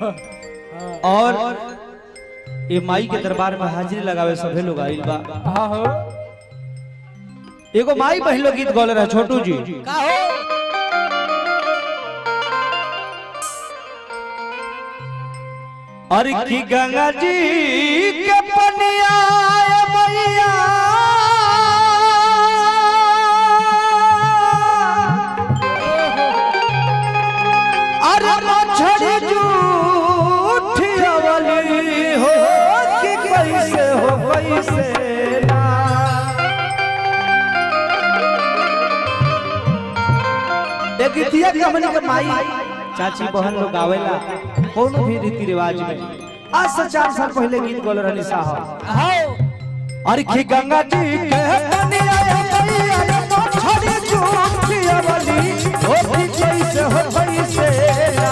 और ये माई के दरबार में हाजिरी लगावे सभे लोग आइल बा हाँ हो एगो माई बहन लोग गीत गौले रहे छोटू जी का हो और की गंगा जी के पनिया मैया अरे मछरी जूठी अवली हो कि कैसे हो कैसे ना एक गीतिया के हमनी के माई चाची बहन लोग आवेला कोनो भी रीति रिवाज में आज से चार साल पहले गीत गौल रहनी साहब हाँ अरे की गंगा जी के पनिया मैया रे मछरी जूठी अवली हो कि कैसे हो कैसे ना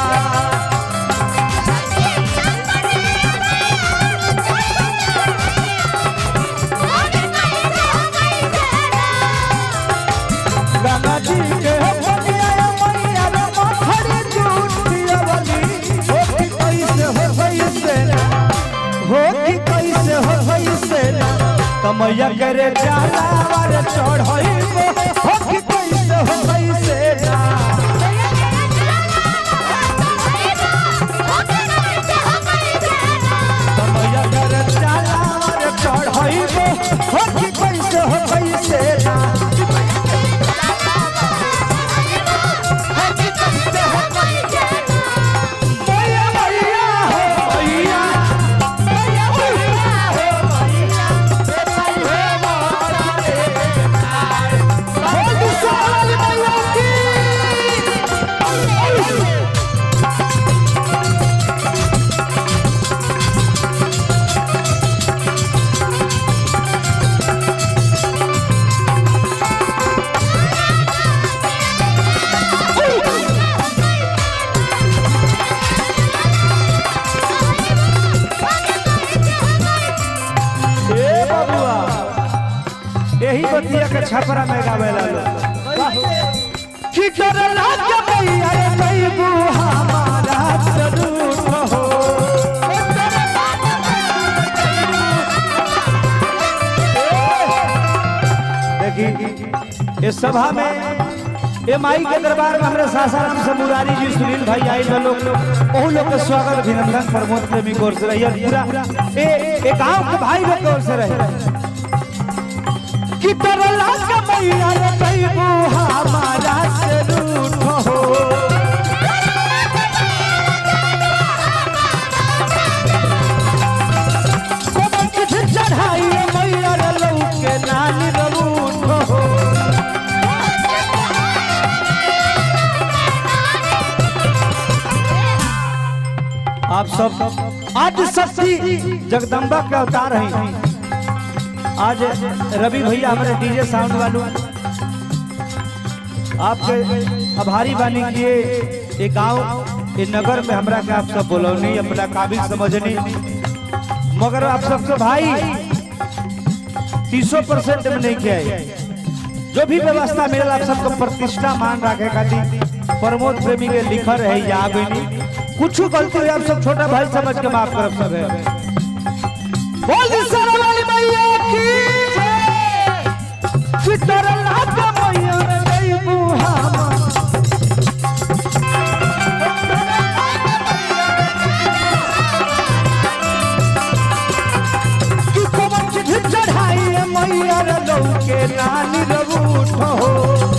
गंगा जी के पनिया मैया रे मछरी जूठी अवली हो कि कैसे हो कैसे ना हो कि कैसे हो कैसे ना कमैया करे जाला वार चढ़इबो हो कि कैसे हो कैसे ना कमैया करे जाला वार चढ़इबो हो कि कैसे हो कैसे ना मैया मैया हो मैया मैया मैया हो मैया हे मारा रे हो दुसाल मैया की ए बबुआ यही बतिया के छपरा में गावेला लोग कि करला के मैया रे जइबू हमारा जरूर हो देखी इस सभा में ये माई के दरबार में हमारे सासाराम से मुरारी जी सुनील भाई आई बा लोग ओहू लोग के स्वागत अभिनंदन प्रमोद प्रेमी की ओर से रही पूरा ए ए गांव के भाई लोग की ओर से रहे कि तरला के मैया रे जइबू हमारा से रूठ हो कोनो कुछ चढ़ाई मैया रे लौके नानी रूठ हो आप सब आज शक्ति जगदम्बा के अवतार हैं आज रवि भैया हमारे डीजे साउंड वालों आपके आभारी बानी किए ये गांव ये नगर में हमरा के आप सब बोलौनी अपना काबिल समझनी मगर आप सबसे भाई तीसो परसेंट में नहीं किया है जो भी व्यवस्था मिलल आप सबको प्रतिष्ठा मान रखे खातिर प्रमोद प्रेमी के लिखल है या आगे कुछ गलती हुई आप सब छोटा भाई समझ के माफ करब सब है बोल दी सारा वाली मैया की जय। फिकर लागा मैया रे जइबू हम कि कमर चिट्ठी चढ़ाई मैया रे लौके नानी रबूठ हो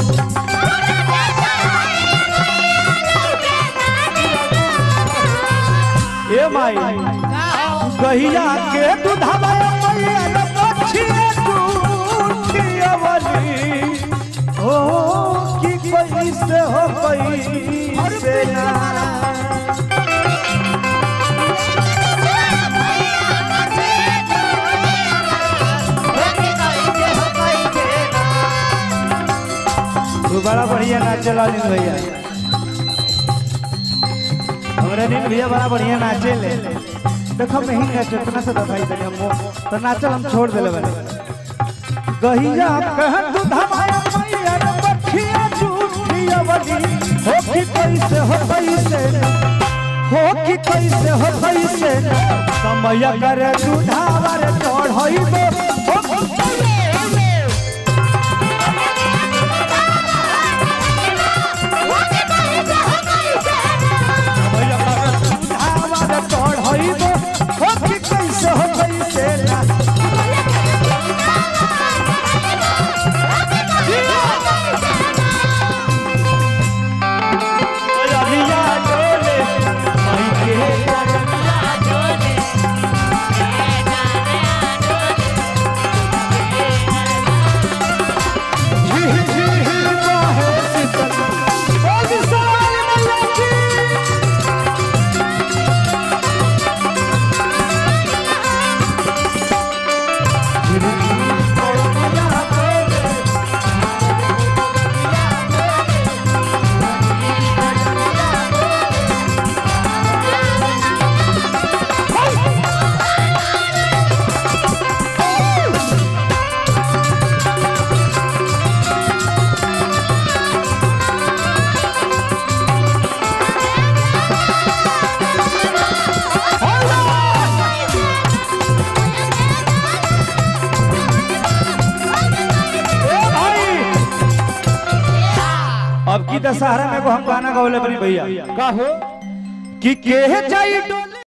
ए माई कहिया के दूधवा मैया रे बछिया दूधिया वाली हो कि कैसे हो कैसे ना तू बड़ा बढ़िया नाचे ला नील भैया हमारे नील भैया बड़ा बढ़िया नाचे ले देखो मैं ही नाचे इतना से दबाई दे हम तो नाचल हम छोड़ देले बने गहिया कह तू धमाया मैया रे बखिया झूठिया बनी हो कि कैसे हो कैसे हो कि कैसे हो कैसे समय कर दुधावर चढ़ैबो हो समय कर दुधावर चढ़ैबो हो कि कैसे हो कैसे ना रबिया डोले मई के झिह झिह बहे शीतल ओ विशाल मैया की झिह झिह बहे डोले ए भाई अब की दशहरा में को हम गाना गौले बनी भैया का हो कि के जाई डोल